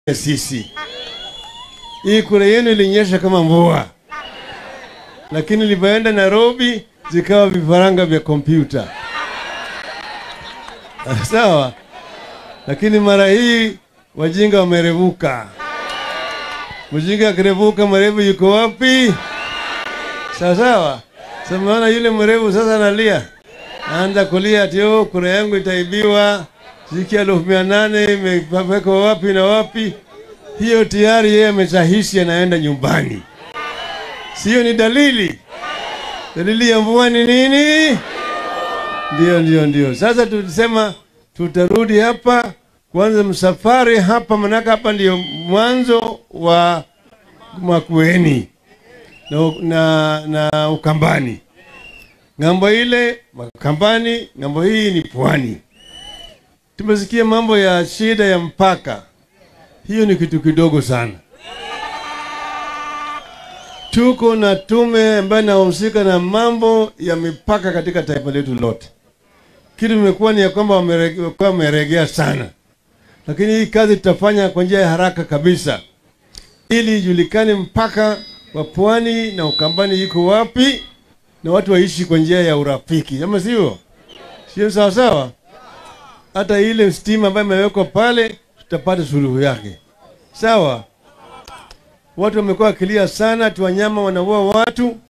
sisi. Hii kura yenu ilinyesha kama mvua, lakini ilipoenda Nairobi zikawa vifaranga vya kompyuta. Sawa, lakini mara hii wajinga wamerevuka. Mjinga akirevuka, mwerevu yuko wapi? Sawa sawa. Samaona yule mwerevu sasa analia, anza kulia ati oh, kura yangu itaibiwa, shilingi elfu mia nane imewekwa wapi na wapi. Hiyo tayari yeye ameshahisi anaenda nyumbani, sio? Ni dalili dalili ya mvua ni nini? Ndio, ndio, ndio. Sasa tulisema tutarudi hapa kwanza msafari hapa, manake hapa ndio mwanzo wa Makueni na, na, na Ukambani. Ng'ambo ile Makambani, ng'ambo hii ni pwani. Tumesikia mambo ya shida ya mpaka, hiyo ni kitu kidogo sana. Tuko na tume ambayo inahusika na mambo ya mipaka katika taifa letu lote. Kitu imekuwa ni ya kwamba wamekuwa wameregea sana, lakini hii kazi tutafanya kwa njia ya haraka kabisa, ili ijulikane mpaka wa pwani na Ukambani iko wapi, na watu waishi kwa njia ya urafiki, ama sio? Sio sawa sawa? Hata ile stima ambayo imewekwa pale tutapata suluhu yake, sawa. Watu wamekuwa wakilia sana, tu wanyama wanaua watu.